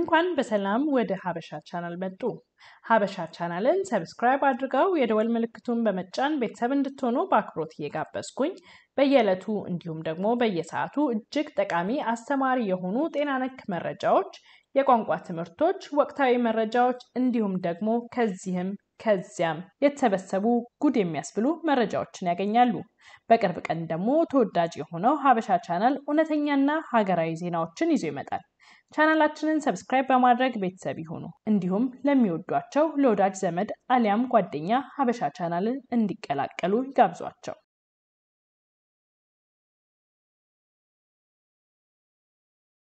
እንኳን በሰላም ወደ ሀበሻ ቻናል መጡ። ሀበሻ ቻናልን ሰብስክራይብ አድርገው የደወል ምልክቱን በመጫን ቤተሰብ እንድትሆኑ በአክብሮት እየጋበዝኩኝ በየዕለቱ እንዲሁም ደግሞ በየሰዓቱ እጅግ ጠቃሚ አስተማሪ የሆኑ ጤና ነክ መረጃዎች፣ የቋንቋ ትምህርቶች፣ ወቅታዊ መረጃዎች እንዲሁም ደግሞ ከዚህም ከዚያም የተሰበሰቡ ጉድ የሚያስብሉ መረጃዎችን ያገኛሉ። በቅርብ ቀን ደግሞ ተወዳጅ የሆነው ሀበሻ ቻናል እውነተኛና ሀገራዊ ዜናዎችን ይዞ ይመጣል። ቻናላችንን ሰብስክራይብ በማድረግ ቤተሰብ ይሁኑ። እንዲሁም ለሚወዷቸው ለወዳጅ ዘመድ አሊያም ጓደኛ ሀበሻ ቻናልን እንዲቀላቀሉ ይጋብዟቸው።